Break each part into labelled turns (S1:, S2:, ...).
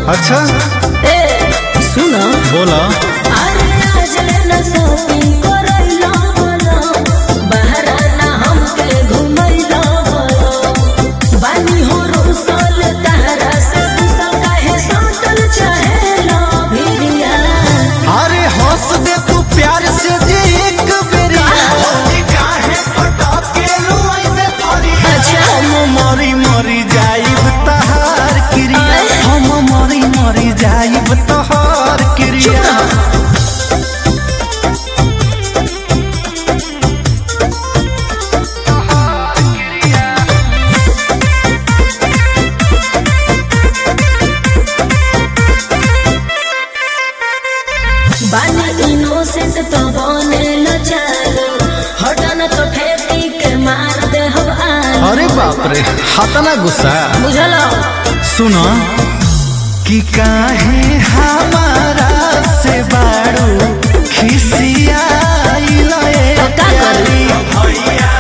S1: अच्छा
S2: ए सुनो
S1: बोला
S2: अरे आज न शॉपिंग करैला बोलो बहरा ना हमके घुमैला बोलो बानी हो रुसल तहरा से रुसल काहे सटल चहेला भिरिया
S1: अरे हंस दे तू प्यार से जे एक बेरी काहे पटाकेलू ऐसे थोड़ी
S2: अच्छा।
S1: हम मरी मरी जाइब तहार क्रिया हम मरी मरी जाइब तहार क्रिया
S2: बानी इनोसेंट तो बने न चालो हटन तो ठेकी के मार दे हम आलो
S1: अरे बाप रे हतना गुस्सा
S2: बुझलो
S1: सुनो कि काहे हमारा से बाड़ू खिसियाइल
S2: तो का करी?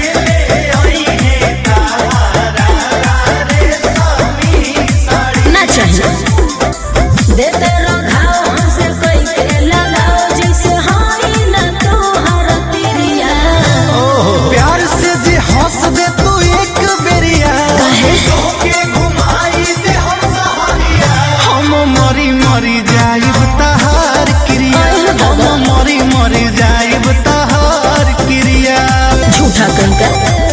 S2: ना चाहिए देते रघाओ हमसे कोई के लगाओ जैसे हाई न तोहर तिरिया
S1: प्यार से जे हंस दे तू एक बेरिया
S2: काहे?
S1: के घुमाई दे हम सहारिया हम मरी मरी जाइब तहार क्रिया हम मरी मरी जाइब तहार क्रिया
S2: झूठा कंका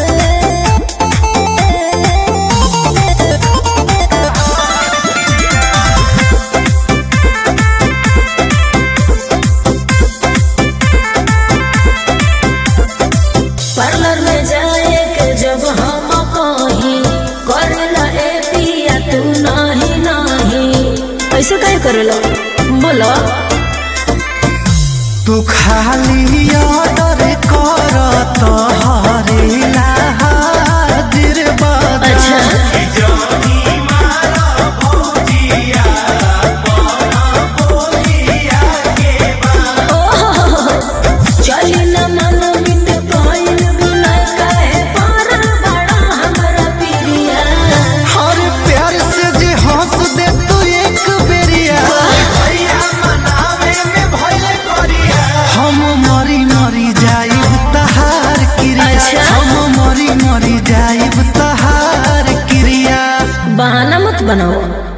S2: पार्लर में जाए के जब हम कहीं करेला ए पिया तू नहीं नहीं ऐसे काहे करेला बोलो
S1: तू खाली ऑर्डर कर तोहरे हाजिर बदा
S2: अच्छा चली न मन मिट पाइल बिना काहे पार बड़ा हमरा पिरिया
S1: हर प्यार से जे हंस दे तू एक बेरिया हम मरी मरी जाइब तहार क्रिया
S2: अच्छा।
S1: हम मरी मरी जाइब तहार क्रिया
S2: बहाना मत बनाओ